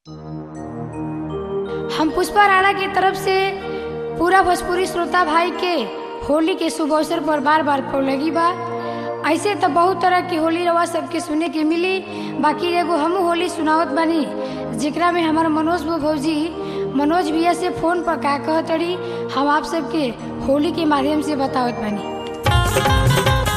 हम पुष्पा राणा की तरफ से पूरा भोजपुरी श्रोता भाई के होली के शुभ अवसर पर बार बार लगी बा ऐसे तो बहुत तरह की होली रवा सबके सुने के मिली बाकी एगो हम होली सुनावत बानी जेकरा में हमार मनोज बो भौजी मनोज भैया से फोन पर का कहतड़ी हम आप सबके होली के माध्यम से बतावत बानी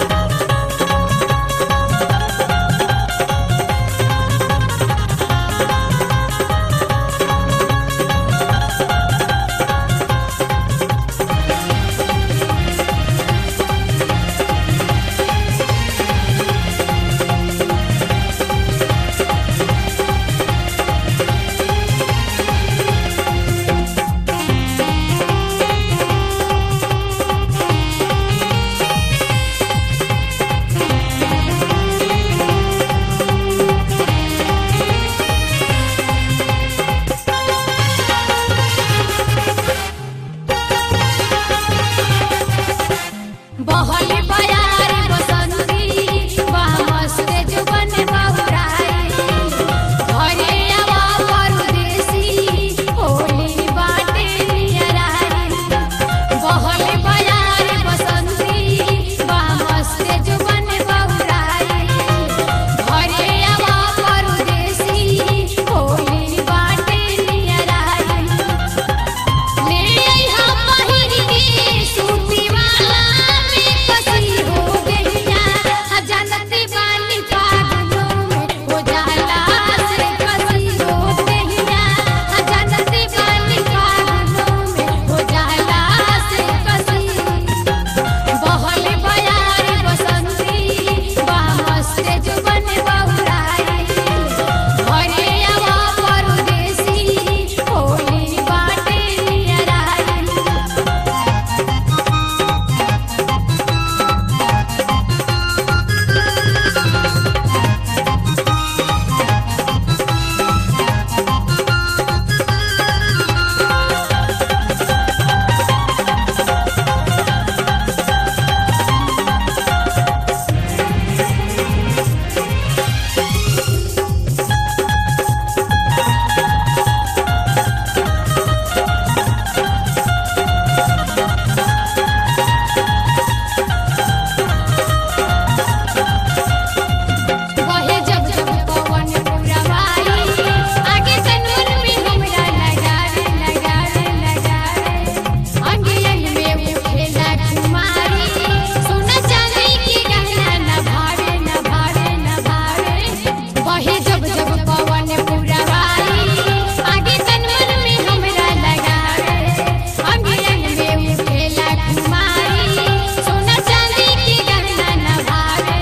बहली बयारी बसंती बामस्ते जुबन बहुराई घरे आवा परदेसी होली बाटे नियराई बहली बयारी बसंती बामस्ते जुबन बहुराई घरे आवा परदेसी होली बाटे नियराई ले आइहा पहिर के सूती वाला में कसी हो गइया जानती बानी पागलों में हो जाला से कसी हो गइया जानती बानी पागलों में हो जाला से कसी बहल बयारी बसंती बामस्ते जुबन बहुराई घरे आवा परदेसी होली बाटे नियराई बहे जब जब पवन पुरवाई आगे कनून में हमरा लगावे लगावे लगावे अंगे अंग में उठेला कुमारी सोना चांदी की गहना न भावे न भावे न भावे बहे जब जब पवन पुरवाई आगे कनून में हमरा लगावे अंगे अंग में उठेला कुमारी सोना चांदी की गहना न भावे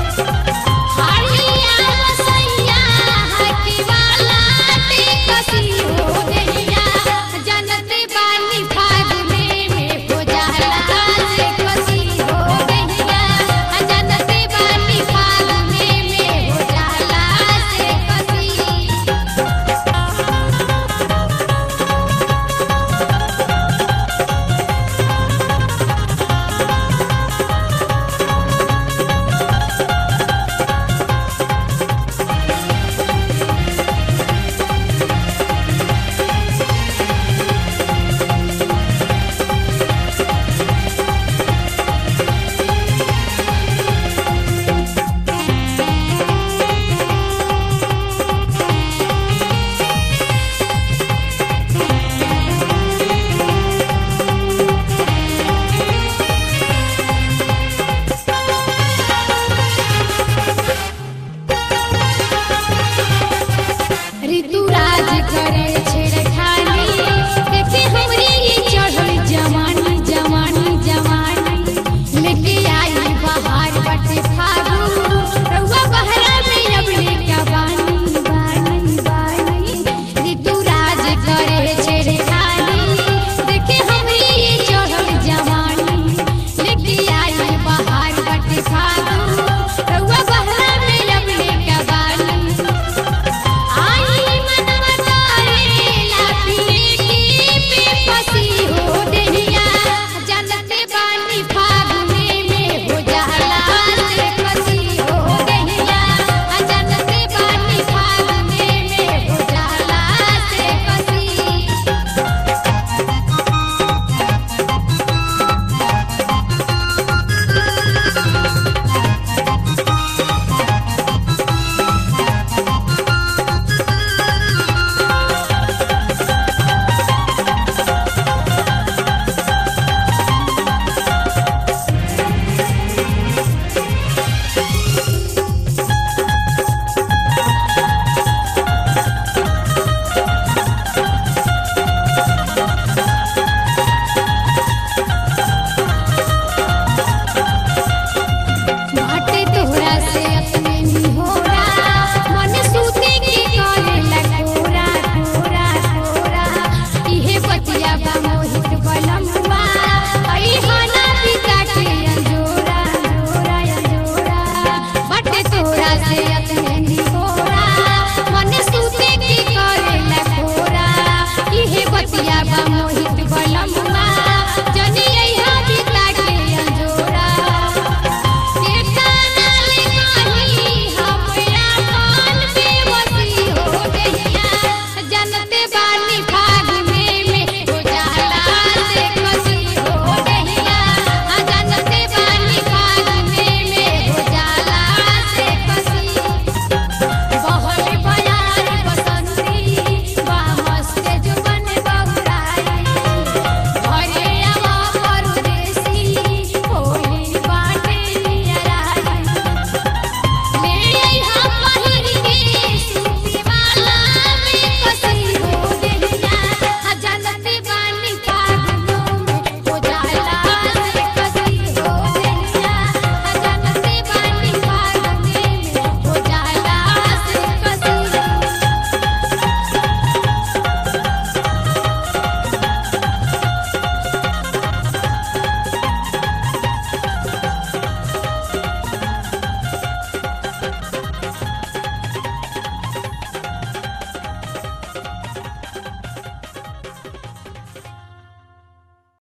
हरिया बसैया हकी वाला ते कसी हो गइया जनते बानी फागुने में हो जाला से कसी हो गइया जनते बानी फागुने में हो जाला से कसी ऋतुराज करे